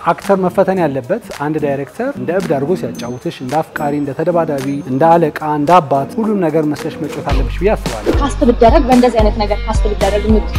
አክተር መፈተን ያለበት አንድ ዳይሬክተር እንደ እብድ አድርጎ ሲያጫውትሽ እንደ አፍቃሪ፣ እንደ ተደባዳቢ፣ እንደ አለቃ፣ እንደ አባት ሁሉም ነገር መስለሽ መጫወት አለብሽ ብዬ አስባለሁ። ካስት ብደረግ በእንደዚህ አይነት ነገር ካስት ብደረግ ምት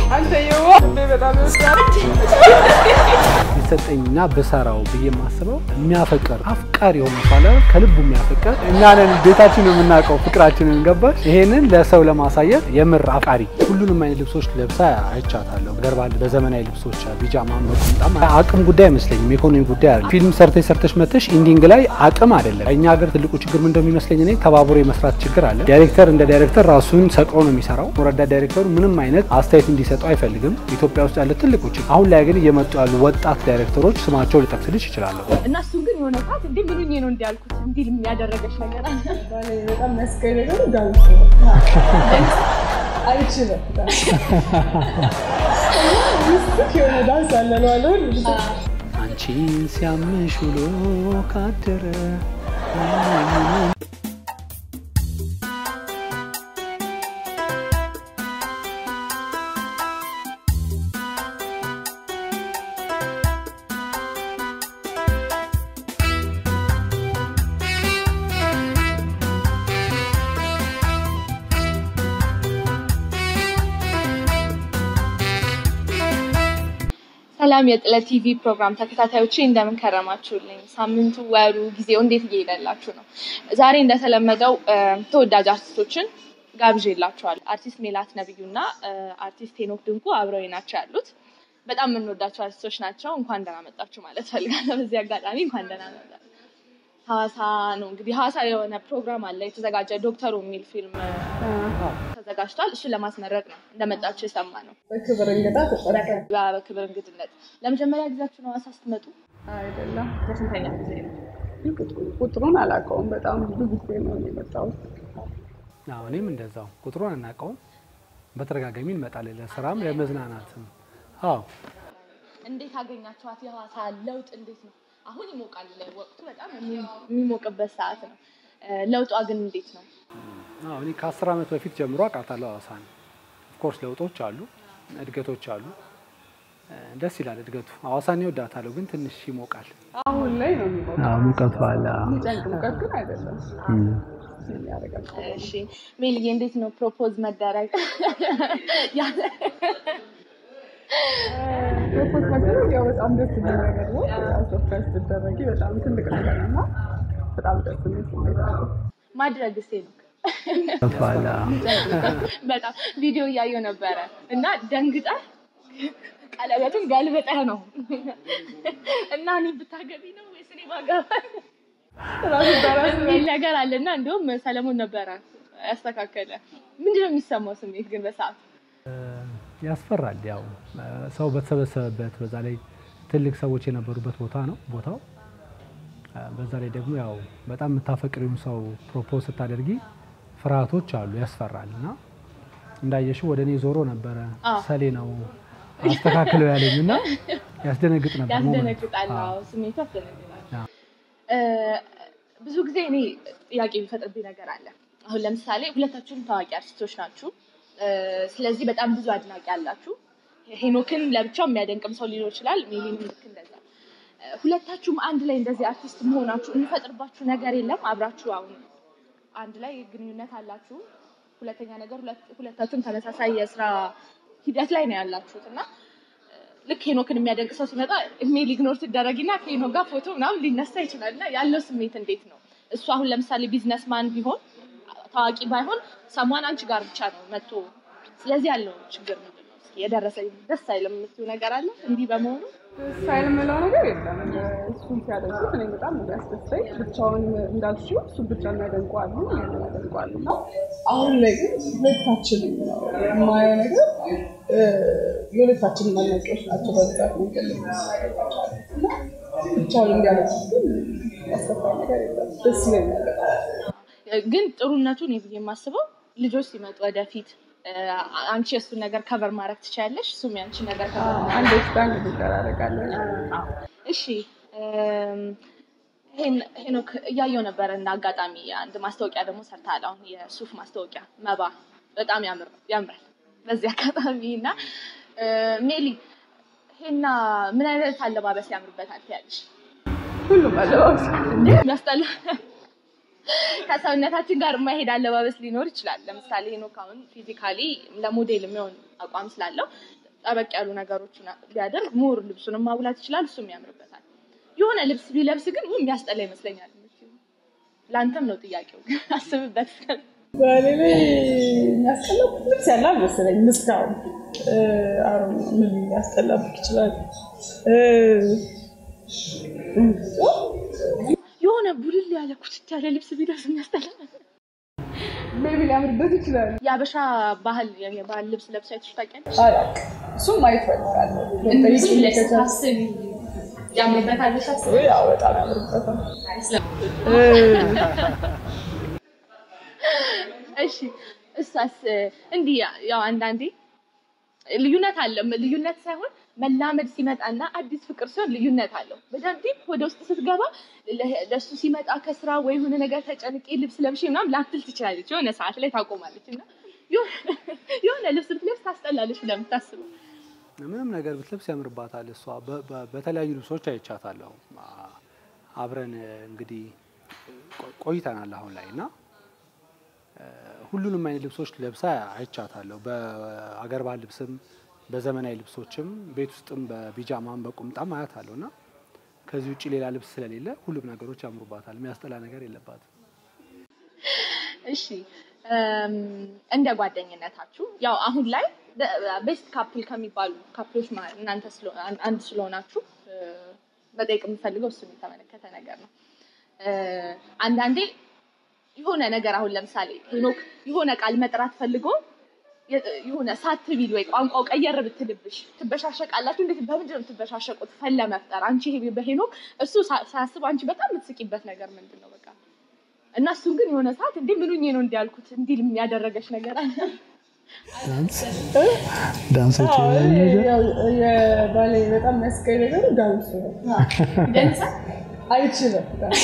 ቢሰጠኝና ብሰራው ብዬ የማስበው የሚያፈቅር አፍቃሪ የሆነ ሳለ ከልቡ የሚያፈቅር እኛንን ቤታችን የምናውቀው ፍቅራችንን ገባሽ። ይሄንን ለሰው ለማሳየት የምር አፍቃሪ ሁሉንም አይነት ልብሶች ለብሳ አይቻታለሁ። ገርባል በዘመናዊ ልብሶች ቢጃማ መቁምጣም አቅም ጉዳይ አይመስለኝም፣ ኢኮኖሚ ጉዳይ አለ። ፊልም ሰርተሽ ሰርተሽ መተሽ ኢንዲንግ ላይ አቅም አይደለም። እኛ ሀገር ትልቁ ችግር ምን እንደሚመስለኝ እኔ ተባብሮ የመስራት ችግር አለ። ዳይሬክተር እንደ ዳይሬክተር ራሱን ሰቅሮ ነው የሚሰራው። ረዳት ዳይሬክተሩ ምንም አይነት አስተያየት እንዲሰጠው አይፈልግም። ኢትዮጵያ ውስጥ ያለ ትልቁ ችግር። አሁን ላይ ግን እየመጡ ያሉ ወጣት ዳይሬክተሮች ስማቸው ልጠቅስልሽ ይችላለሁ። እና እሱን ግን የሆነ ሰዓት እንዴ ምን ሆኜ ነው እንዲያልኩት እንዲል የሚያደረገች ነገር አለ። በጣም መስቀል ነገሩ ዳንስ ነው። አይችልም ሚስጥር የሆነ ዳንስ አለ ነው አለ ሁሉ ጊዜ አንቺን ሲያምሽ ውሎ ካደረ ሰላም የጥለት ቲቪ ፕሮግራም ተከታታዮቼ እንደምን ከረማችሁልኝ? ሳምንቱ፣ ወሩ፣ ጊዜው እንዴት እየሄደላችሁ ነው? ዛሬ እንደተለመደው እ፣ ተወዳጅ አርቲስቶችን ጋብዤላችኋለሁ። አርቲስት ሜላት ነብዩና እ፣ አርቲስት ሄኖክ ድንቁ አብረው ናቸው ያሉት። በጣም የምንወዳቸው አርቲስቶች ናቸው። እንኳን ደህና መጣችሁ ማለት ፈልጋለሁ። በዚህ አጋጣሚ እንኳን ደህና መጣችሁ። ሐዋሳ ነው እንግዲህ ሐዋሳ የሆነ ፕሮግራም አለ የተዘጋጀ ዶክተሩ የሚል ፊልም እ፣ ተዘጋጅቷል። እሱን ለማስመረቅ ነው እንደመጣችሁ የሰማ ነው። በክብር እንግዳ ተጠረቀ በክብር እንግድነት ለመጀመሪያ ጊዜያችሁ ነው ሐዋሳ ስትመጡ? አይደለም። ለስንተኛ ጊዜ ነው? ቁጥሩን አላውቀውም። በጣም ብዙ ጊዜ ነው የመጣሁት። አዎ፣ እኔም እንደዛው ቁጥሩን አናውቀውም። በተደጋጋሚ እንመጣለን ለስራም ለመዝናናትም። አዎ እንዴት አገኛችኋት? የሐዋሳ ለውጥ እንዴት ነው? አሁን ይሞቃል፣ ወቅቱ በጣም የሚሞቅበት ሰዓት ነው። እ፣ ለውጧ ግን እንዴት ነው? አዎ እኔ ከአስር ዓመት በፊት ጀምሮ አውቃታለሁ ሐዋሳን። ኦፍኮርስ ለውጦች አሉ፣ እድገቶች አሉ። እ፣ ደስ ይላል እድገቱ። ሐዋሳን ይወዳታለሁ፣ ግን ትንሽ ይሞቃል። አሁን ላይ ነው የሚሞቀው። ሙቀቱ አለ። የሚጨንቅ ሙቀት ግን አይደለም። የሚያደርጋል እሺ ሜልዬ፣ እንዴት ነው ፕሮፖዝ መደረግ? ያ- ፕሮፖዝ መደረግ ያው በጣም ደስ የሚል ነገር ነው። ሰርፕራይዝ ስትደረጊ በጣም ትልቅ ነገር ነው እና በጣም ደስ የሚል ስሜት አለው። ማድረግ ሴ ነው በጣም ቪዲዮ እያየሁ ነበረ እና ደንግጠህ ቀለበቱን ገልብጠህ ነው እና እኔ ብታገቢ ነው ወይስ እኔ ባገባ ራሱ በራሱ የሚል ነገር አለ እና እንዲሁም ሰለሞን ነበረ ያስተካከለ። ምንድን ነው የሚሰማው ስሜት ግን በሰዓቱ? ያስፈራል። ያው እ፣ ሰው በተሰበሰበበት በዛ ላይ ትልቅ ሰዎች የነበሩበት ቦታ ነው ቦታው። እ፣ በዛ ላይ ደግሞ ያው በጣም የምታፈቅሪውን ሰው ፕሮፖዝ ስታደርጊ ፍርሃቶች አሉ፣ ያስፈራል። እና እንዳየሽው ወደ እኔ ዞሮ ነበረ አዎ። ሰሌ ነው አስተካክለው ያለኝ እና ያስደነግጥ ነበር ሞመንቱ። ያስደነግጣል። አዎ። አዎ ስሜቱ ያስደነግጣል። አዎ። እ፣ ብዙ ጊዜ እኔ ጥያቄ የሚፈጥርብኝ ነገር አለ። አሁን ለምሳሌ ሁለታችሁም ታዋቂ አርቲስቶች ናችሁ። እ፣ ስለዚህ በጣም ብዙ አድናቂ አላችሁ። ሄኖክን ለብቻው የሚያደንቅም ሰው ሊኖር ይችላል። ሜሊንም ልክ እንደዛ። እ፣ ሁለታችሁም አንድ ላይ እንደዚህ አርቲስት መሆናችሁ የሚፈጥርባችሁ ነገር የለም? አብራችሁ አሁን አንድ ላይ ግንኙነት አላችሁ። ሁለተኛ ነገር ሁለት- ሁለታችሁም ተመሳሳይ የስራ ሂደት ላይ ነው ያላችሁት እና ልክ ሄኖክን የሚያደንቅ ሰው ሲመጣ ኢሜል ኢግኖር ትደረጊና ከሄኖክ ጋር ፎቶ ምናምን ሊነሳ ይችላል እና ያለው ስሜት እንዴት ነው? እሱ አሁን ለምሳሌ ቢዝነስማን ቢሆን ታዋቂ ባይሆን ሰሟን አንቺ ጋር ብቻ ነው መጥቶ። ስለዚህ ያለው ችግር ምንድን ነው? እስኪ የደረሰኝ ደስ አይልም የምትይው ነገር አለ እንዲህ በመሆኑ? ስታይል የምለው ነገር የለም። እሱን ሲያደንቁት እኔ በጣም ነው የሚያስደስተኝ። ብቻውን እንዳልሽው እሱ ብቻ የሚያደንቁ አሉ፣ ይህንን ያደንቁ አሉ እና አሁን ላይ ግን ሁለታችንም ነው የማየው ነገር እ፣ የሁለታችንም አድናቂዎች ናቸው በብዛት መንገድ ላይ የምናገኛቸው እና ብቻውን እንዲያደንቁት ግን ያስከፋኝ ነገር የለም። ደስ ይለኛል በጣም። ግን ጥሩነቱ እኔ ብዬ የማስበው ልጆች ሲመጡ ወደፊት እ፣ አንቺ የእሱን ነገር ከቨር ማድረግ ትችያለሽ፣ እሱም ያንቺን ነገር ከቨር አንድ ስታንግ እንደራረጋለን እሺ እም፣ ሄን- ሄኖክ እያየው ነበረ እና አጋጣሚ አንድ ማስታወቂያ ደግሞ ሰርተሃል። አሁን የሱፍ ማስታወቂያ መባ በጣም ያምር ያምራል። በዚህ አጋጣሚ እና እ፣ ሜሊ ሄና ምን አይነት አለባበስ ያምርበታል ትያለሽ? ሁሉም አለባበስ የሚያስጠላ ከሰውነታችን ጋር የማይሄድ አለባበስ ሊኖር ይችላል። ለምሳሌ ሄኖክ አሁን ፊዚካሊ ለሞዴል የሚሆን አቋም ስላለው ጠበቅ ያሉ ነገሮችን ቢያደርግ ሞር ልብሱንም ማጉላት ይችላል፣ እሱም ያምርበታል። የሆነ ልብስ ቢለብስ ግን ው የሚያስጠላ ይመስለኛል። ለአንተም ነው ጥያቄው፣ አስብበት። ባሌ ላይ የሚያስጠላው ልብስ ያለ አልመሰለኝም እስካሁን። አሮ ምን ሊያስጠላብቅ ይችላል? የሆነ ቡልል ያለ ኩትት ያለ ልብስ ቢለብስ የሚያስጠላ ሜቢ ሊያምርበት ይችላል። የአበሻ ባህል የባህል ልብስ ለብሳ አይተሽ ታውቂያለሽ? አላውቅም። እሱም ማየት እፈልጋለሁ። ሳስቢ ያምርበታል ብለሽ አስቢ። ያው በጣም ያምርበታል። እሺ እሷስ እንዲህ ያው አንዳንዴ ልዩነት አለ። ልዩነት ሳይሆን መላመድ ሲመጣና አዲስ ፍቅር ሲሆን ልዩነት አለው። በደንብ ዲፕ ወደ ውስጥ ስትገባ ለ- ለእሱ ሲመጣ ከስራ ወይ የሆነ ነገር ተጨንቄ ልብስ ለብሼ ምናምን ላትል ትችላለች። የሆነ ሰዓት ላይ ታቆማለች እና የሆነ- የሆነ ልብስ ብትለብስ ታስጠላለች ብለህ የምታስበው ምንም ነገር ብትለብስ ያምርባታል። እሷ በ- በ- በተለያዩ ልብሶች አይቻታለሁ። አ- አብረን እ, እንግዲህ ቆ- ቆይተናል አሁን ላይ እና እ, ሁሉንም አይነት ልብሶች ለብሳ አይቻታለሁ። በአገር ባህል ልብስም በዘመናዊ ልብሶችም ቤት ውስጥም በቢጃማም በቁምጣም አያታለሁ እና ከዚህ ውጭ ሌላ ልብስ ስለሌለ ሁሉም ነገሮች ያምሩባታል። የሚያስጠላ ነገር የለባትም። እሺ እም፣ እንደ ጓደኝነታችሁ ያው አሁን ላይ ቤስት ካፕል ከሚባሉ ካፕሎች ማ- እናንተ ስለ- አን- አንድ ስለሆናችሁ እ፣ መጠየቅ የምፈልገው እሱን የተመለከተ ነገር ነው። እ፣ አንዳንዴ የሆነ ነገር አሁን ለምሳሌ ሄኖክ የሆነ ቃል መጥራት ፈልጎ የ- የሆነ ሳት ቢል ወይ ቋንቋው ቀየር ብትልብሽ ትበሻሸቃላችሁ። እንዴት በምንድን ነው የምትበሻሸቁት? ፈን ለመፍጠር አንቺ ይሄ በሄኖክ እሱ ሳ- ሳያስብ አንቺ በጣም የምትስቂበት ነገር ምንድን ነው? በቃ እና እሱን ግን የሆነ ሰዓት እንዴ ምኑኝ ነው እንዲያልኩት እንዲል የሚያደረገች ነገር አለ። ዳንሶች ያው የባሌ በጣም የሚያስቀኝ ነገሩ ዳንሱ ነው። አይችልም ዳንስ።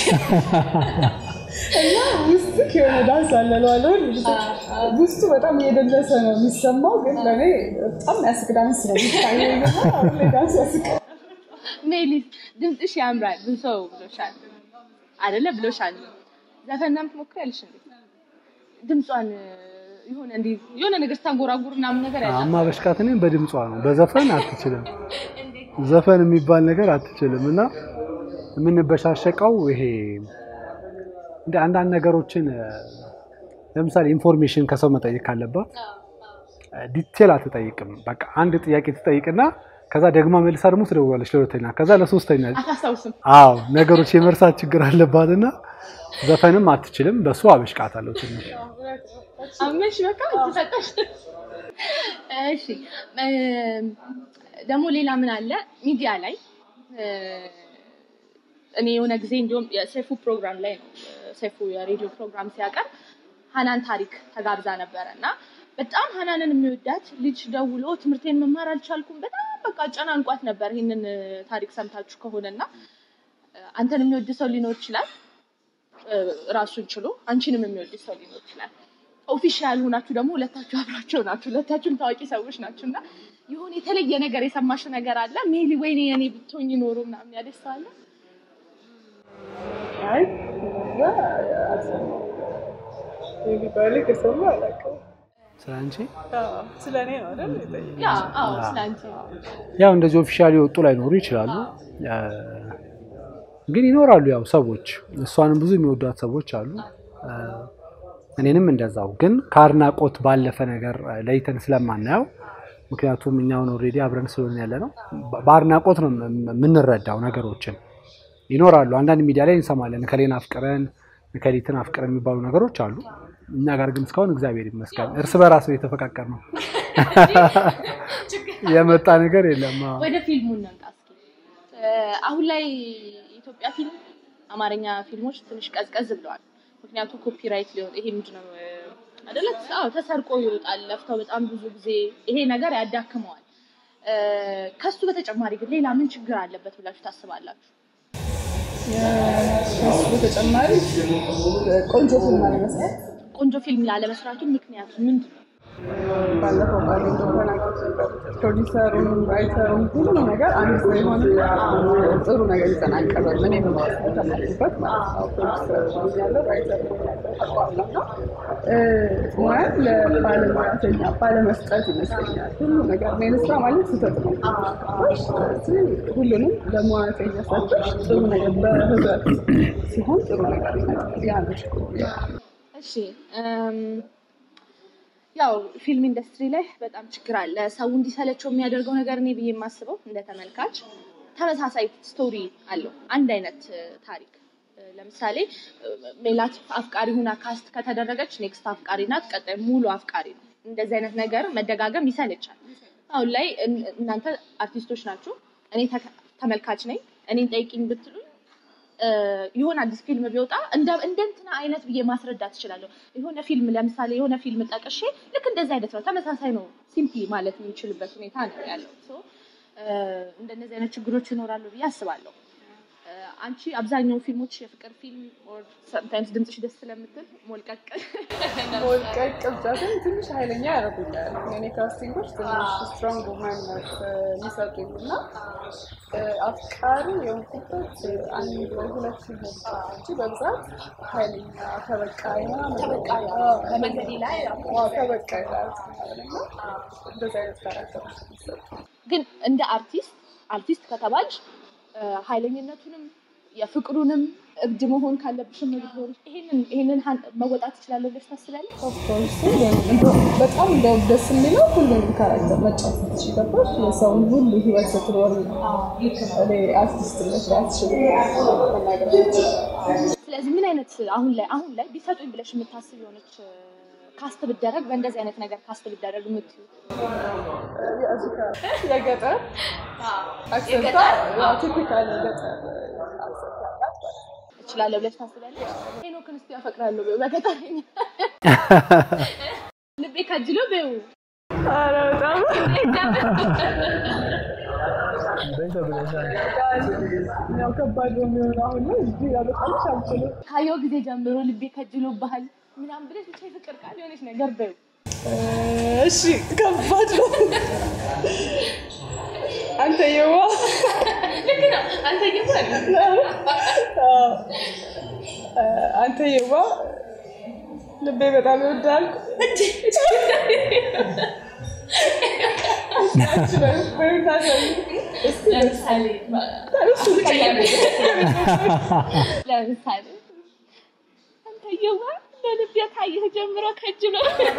እና ውስጥ የሆነ ዳንስ አለ እለዋለሁ። ውስጡ በጣም እየደለሰ ነው የሚሰማው፣ ግን ለእኔ በጣም የሚያስቅ ዳንስ ነው የሚታየኝ። እና አሁን ላይ ዳንስ ያስቃል። ሜሊስ ድምፅሽ ያምራል ብዙ ሰው ብሎሻል አይደለ? ብሎሻል። ዘፈን ትሞክሪያለሽ እንዴ? ድምጿን የሆነ እንዲ የሆነ ነገር ስታንጎራጉር ምናምን ነገር ያለ አማ በሽቃት እኔም በድምጿ ነው። በዘፈን አትችልም። ዘፈን የሚባል ነገር አትችልም። እና የምንበሻሸቀው ይሄ እንደ አንዳንድ ነገሮችን እ፣ ለምሳሌ ኢንፎርሜሽን ከሰው መጠየቅ ካለባት ዲቴል አትጠይቅም። በቃ አንድ ጥያቄ ትጠይቅና ከዛ ደግማ መልሳ ደግሞ ትደውላለች ለሁለተኛ፣ ከዛ ለሶስተኛ። አታስታውስም። አዎ ነገሮች የመርሳት ችግር አለባትና ዘፈንም አትችልም። በሱ አበሽቃታለሁ ትንሽ አመሽ በቃ ተሰጠሽ። እሺ እም፣ ደግሞ ሌላ ምን አለ ሚዲያ ላይ እ፣ እኔ የሆነ ጊዜ እንዲሁም የሰይፉ ፕሮግራም ላይ ነው ሰይፉ የሬዲዮ ፕሮግራም ሲያቀርብ ሀናን ታሪክ ተጋብዛ ነበረ እና በጣም ሀናንን የሚወዳት ልጅ ደውሎ ትምህርቴን መማር አልቻልኩም በጣም በቃ ጨናንቋት ነበር። ይህንን እ፣ ታሪክ ሰምታችሁ ከሆነ እና እ፣ አንተን የሚወድ ሰው ሊኖር ይችላል እ፣ ራሱን ችሎ አንቺንም የሚወድ ሰው ሊኖር ይችላል። ኦፊሻል ሆናችሁ ደግሞ ሁለታችሁ አብራቸው ናችሁ፣ ሁለታችሁም ታዋቂ ሰዎች ናችሁ እና የሆነ የተለየ ነገር የሰማሽ ነገር አለ ሜሊ ወይኔ የኔ ብትሆኝ ኖሮ ምናምን ያለሽ ሰው አለ? አይ እዛ አልሰማሁም። ሜቢ ባሌ ከሰማ አላውቅም። ስለ አንቺ አዎ፣ ስለ እኔ ነው አይደል የጠየቀኝ? ያ አዎ፣ ስለ አንቺ ያው እንደዚህ ኦፊሻሊ የወጡ ላይኖሩ ይችላሉ፣ እ፣ ግን ይኖራሉ። ያው ሰዎች እሷንም ብዙ የሚወዷት ሰዎች አሉ፣ እ፣ እኔንም እንደዛው። ግን ከአድናቆት ባለፈ ነገር እ፣ ለይተን ስለማናየው ምክንያቱም እኛውን ኦልሬዲ አብረን ስለሆነ ያለ ነው። በ- በአድናቆት ነው የም- የምንረዳው ነገሮችን። ይኖራሉ አንዳንድ ሚዲያ ላይ እንሰማለን፣ እከሌን አፍቅረን እከሊትን አፍቅረን የሚባሉ ነገሮች አሉ። እኛ ጋር ግን እስካሁን እግዚአብሔር ይመስገን እርስ በራስ ነው የተፈቃቀር ነው የመጣ ነገር የለም። አዎ። ወደ ፊልሙ እንምጣ እስኪ። እ፣ አሁን ላይ የኢትዮጵያ ፊልም አማርኛ ፊልሞች ትንሽ ቀዝቀዝ ብለዋል። ምክንያቱም ኮፒራይት ሊሆን ይሄ ምንድን ነው እ፣ አይደለ? አዎ ተሰርቆ ይወጣል ለፍተው በጣም ብዙ ጊዜ ይሄ ነገር ያዳክመዋል። እ፣ ከሱ በተጨማሪ ግን ሌላ ምን ችግር አለበት ብላችሁ ታስባላችሁ? ከሱ በተጨማሪ ቆንጆ ፊልም አለመስራት ቆንጆ ፊልም ላለመስራቱ ምክንያቱ ምንድን ነው? ባለፈው ቃል እንደተናገር ፕሮዲሰሩም ራይተሩም ሁሉም ነገር አንድ ሰው የሆነ ጥሩ ነገር ይዘን አንቀርብም። እኔ ተማርኩበት ማለት ነው። ፕሮዲሰር ያለው ራይተር ያለው እና ሙያን ለባለሙያተኛ ባለመስጠት ይመስለኛል ሁሉ ነገር እኔ ልስራ ማለት ስህተት ነው። ስለዚህ ሁሉንም ለሙያተኛ ሰጥተሽ ጥሩ ነገር በህብረት ሲሆን ጥሩ ነገር ይመጣል። ያ ነው ችግሩ። እሺ እም፣ ያው ፊልም ኢንዱስትሪ ላይ በጣም ችግር አለ። ሰው እንዲሰለቸው የሚያደርገው ነገር እኔ ብዬ የማስበው እንደ ተመልካች ተመሳሳይ ስቶሪ አለው፣ አንድ አይነት እ፣ ታሪክ እ፣ ለምሳሌ እ፣ ሜላት አፍቃሪ ሁና ካስት ከተደረገች ኔክስት አፍቃሪ ናት፣ ቀጣይ ሙሉ አፍቃሪ ነው። እንደዚህ አይነት ነገር መደጋገም ይሰለቻል። አሁን ላይ እን- እናንተ አርቲስቶች ናችሁ፣ እኔ ተከ- ተመልካች ነኝ። እኔን ጠይቂኝ ብትሉኝ እ፣ የሆነ አዲስ ፊልም ቢወጣ እንደ እንደ እንትና አይነት ብዬ ማስረዳት እችላለሁ። የሆነ ፊልም ለምሳሌ የሆነ ፊልም ጠቅሼ ልክ እንደዚህ አይነት ነው ተመሳሳይ ነው ሲምፕሊ ማለት የሚችልበት ሁኔታ ነው ያለው። ሶ እንደነዚህ አይነት ችግሮች ይኖራሉ ብዬ አስባለሁ። እ፣ አንቺ አብዛኛው ፊልሞች የፍቅር ፊልም ኦር ሰምታይምስ ድምፅሽ ደስ ስለምትል ሞልቀቅ ወልቀቅ ብቻ ግን ትንሽ ኃይለኛ ያደርጉኛል። የኔ ካስቲንጎች ትንሽ ስትሮንግ ውመንነት የሚሰጡኝ እና እ፣ አፍቃሪ የሆንኩበት አንድ ወይ ሁለት ፊልም ብቻ ነው እንጂ በብዛት ኃይለኛ ተበቃይ ምናምን ተበቃይ፣ አዎ፣ በመንገዴ ላይ አዎ፣ ተበቃይ ማለት ነው እና እንደዚህ አይነት ካራክተሮች የሚሰጡ ግን እንደ አርቲስት አርቲስት ከተባልሽ እ፣ ኃይለኝነቱንም የፍቅሩንም እብድ መሆን ካለብሽም እብድ ሆን ይሄንን ይሄንን ሀን- መወጣት ትችላለሁ ብለሽ ታስቢያለሽ? ኦፍኮርስ በጣም እንደው ደስ የሚለው ሁሉንም ካራክተር መጫወት ትችላለሽ። የሰውን ሁሉ ህይወት ስትኖር ነው እኔ አርቲስትነት ራስሽን መናገር የምትችይው። ስለዚህ ምን አይነት አሁን ላይ አሁን ላይ ቢሰጡኝ ብለሽ የምታስብ የሆነች እ፣ ካስት ብደረግ በእንደዚህ አይነት ነገር ካስት ብደረግ የምትዩ የገጠር አክሰንቷ ቲፒካል የገጠር አክሰንት ያላት ማለት ነው። እችላለሁ ብለሽ ታስቢያለሽ? ሄኖክን እስኪ ያፈቅራለሁ በይው በገጠረኛ ልቤ ከጅሎ በይው ኧረ በጣም ያው ከባድ ነው የሚሆነው አሁን ላይ እዚህ ያበቃልሽ አልችልም። ካየው ጊዜ ጀምሮ ልቤ ከጅሎ ባህል ምናምን ብለሽ ብቻ የፍቅር ቃል የሆነች ነገር በይው እሺ ከባድ ነው። አንተ የዋ ልክ ነው አንተ ይባል አንተ የዋ ልቤ በጣም ይወዳል። ለምሳሌ ለምሳሌ አንተየዋ ለልቤ ካየህ ጀምሮ ከጅሎ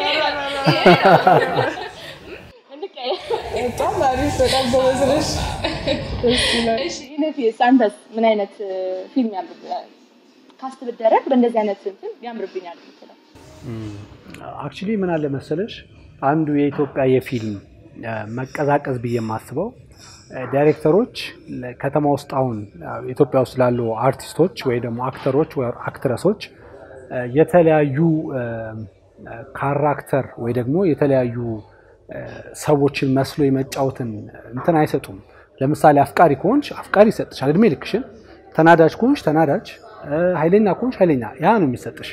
እንቀየር በጣም አሪፍ፣ በጣም ጎበዝ ነሽ። ደስ ይላል። እሺ ኢነፊስ አንተስ ምን አይነት እ፣ ፊልም ያምርብኛል ካስት ብደረግ በእንደዚህ አይነት እንትን ያምርብኛል የምትለው? አክቹሊ ምን አለ መሰለሽ አንዱ የኢትዮጵያ የፊልም እ፣ መቀዛቀዝ ብዬ የማስበው እ፣ ዳይሬክተሮች ለ- ከተማ ውስጥ አሁን እ፣ ኢትዮጵያ ውስጥ ላሉ አርቲስቶች ወይ ደግሞ አክተሮች ወይ አክትረሶች እ፣ የተለያዩ እ፣ እ፣ ካራክተር ወይ ደግሞ የተለያዩ እ፣ ሰዎችን መስሎ የመጫወትን እንትን አይሰጡም። ለምሳሌ አፍቃሪ ከሆንሽ አፍቃሪ ይሰጥሻል እድሜ ልክሽን። ተናዳጅ ከሆንሽ ተናዳጅ፣ እ፣ ኃይለኛ ከሆንሽ ኃይለኛ፣ ያ ነው የሚሰጥሽ።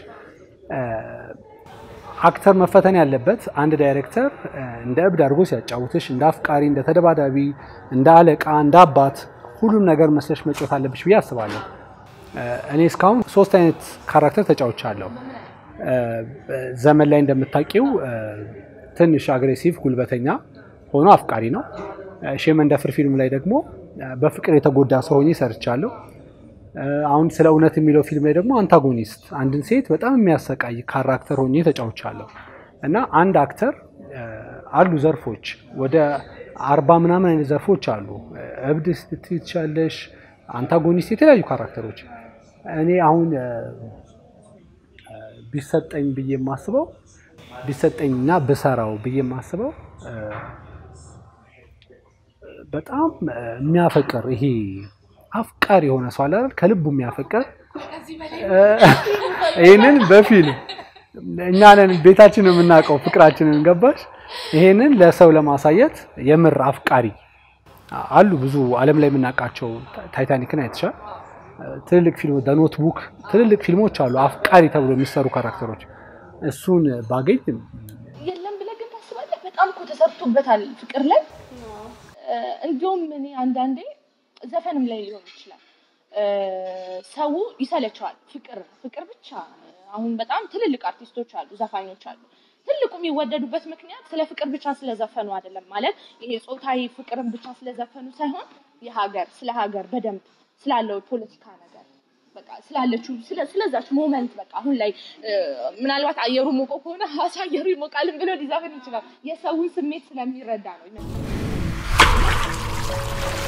አክተር መፈተን ያለበት አንድ ዳይሬክተር እ፣ እንደ እብድ አድርጎ ሲያጫውትሽ እንደ አፍቃሪ፣ እንደ ተደባዳቢ፣ እንደ አለቃ፣ እንደ አባት ሁሉም ነገር መስለሽ መጫወት አለብሽ ብዬ አስባለሁ። እ፣ እኔ እስካሁን ሶስት አይነት ካራክተር ተጫውቻለሁ። እ፣ ዘመን ላይ እንደምታውቂው እ፣ ትንሽ አግሬሲቭ ጉልበተኛ ሆኖ አፍቃሪ ነው። እ፣ ሼህ መንደፍር ፊልም ላይ ደግሞ እ፣ በፍቅር የተጎዳ ሰው ሆኜ ሰርቻለሁ። እ፣ አሁን ስለ እውነት የሚለው ፊልም ላይ ደግሞ አንታጎኒስት አንድን ሴት በጣም የሚያሰቃይ ካራክተር ሆኜ ተጫውቻለሁ። እና አንድ አክተር እ፣ አሉ ዘርፎች ወደ አርባ ምናምን አይነት ዘርፎች አሉ። እ፣ እብድ ስትይ ትችያለሽ፣ አንታጎኒስት፣ የተለያዩ ካራክተሮች። እኔ አሁን እ፣ እ፣ ቢሰጠኝ ብዬ የማስበው ቢሰጠኝና ብሰራው ብዬ የማስበው እ፣ በጣም እ፣ የሚያፈቅር ይሄ አፍቃሪ የሆነ ሰው አለ አይደል? ከልቡ የሚያፈቅር እ፣ ይህንን በፊልም እኛ ነን ቤታችን የምናውቀው ፍቅራችንን ገባሽ? ይሄንን ለሰው ለማሳየት የምር አፍቃሪ አሉ ብዙ ዓለም ላይ የምናውቃቸው ታይታኒክን አይተሻል። ትልልቅ ፊልም ኖትቡክ ትልልቅ ፊልሞች አሉ አፍቃሪ ተብሎ የሚሰሩ ካራክተሮች። እሱን ባገኝ የለም ብለህ ግን ሰርቶበታል ፍቅር ላይ እ፣ እንዲሁም እኔ አንዳንዴ ዘፈንም ላይ ሊሆን ይችላል እ፣ ሰው ይሰለቸዋል። ፍቅር ፍቅር ብቻ አሁን በጣም ትልልቅ አርቲስቶች አሉ፣ ዘፋኞች አሉ። ትልቁ የሚወደዱበት ምክንያት ስለ ፍቅር ብቻ ስለዘፈኑ አይደለም። ማለት ይሄ ጾታዊ ፍቅርን ብቻ ስለዘፈኑ ሳይሆን የሀገር ስለ ሀገር በደንብ ስላለው ፖለቲካ ነገር በቃ ስላለችው ስለ- ስለዛች ሞመንት በቃ አሁን ላይ እ፣ ምናልባት አየሩ ሞቆ ከሆነ ሀሳ አየሩ ይሞቃልን ብሎ ሊዘፍን ይችላል። የሰውን ስሜት ስለሚረዳ ነው ይመስለኛል።